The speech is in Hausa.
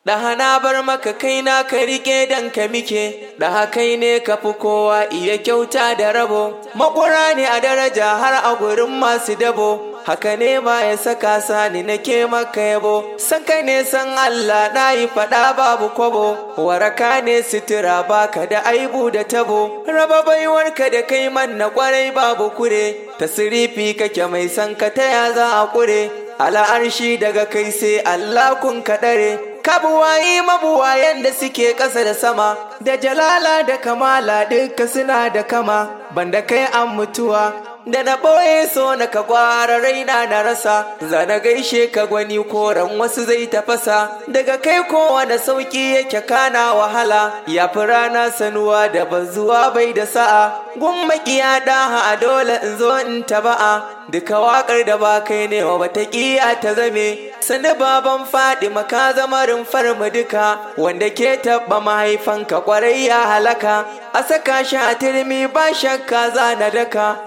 Da hana bar maka kaina ka rike dan ka mike, da kai ne ka fi kowa iya kyauta da rabo, makura ne a daraja har a gurin masu dabo. Haka ne ma ya saka sani nake maka yabo, san kai ne san Allah na yi faɗa babu kwabo, waraka ne sutura baka da aibu da tabo, raba baiwarka da kai man na kwarai babu kure, tasirifi kake mai san ka taya za a kure, ala'arshi daga kai sai Allah kun kaɗare. kabuwayi mabuwayen da suke ƙasa da sama da jalala da kamala duka suna da kama banda kai an mutuwa da na ɓoye so na ka gwara raina na rasa zana gaishe ka gwani koran wasu zai tafasa daga kai kowane sauƙi yake kana wahala ya fi rana sanuwa da bazuwa bai da sa'a gun makiya daha a dole in zo in taba'a duka waƙar da ba kai ne wa bata ƙiya ta zame sani baban faɗi maka zama rumfar mu duka wanda ke taɓa mahaifanka ƙwarai ya halaka a saka shi a turmi ba shakka za na daka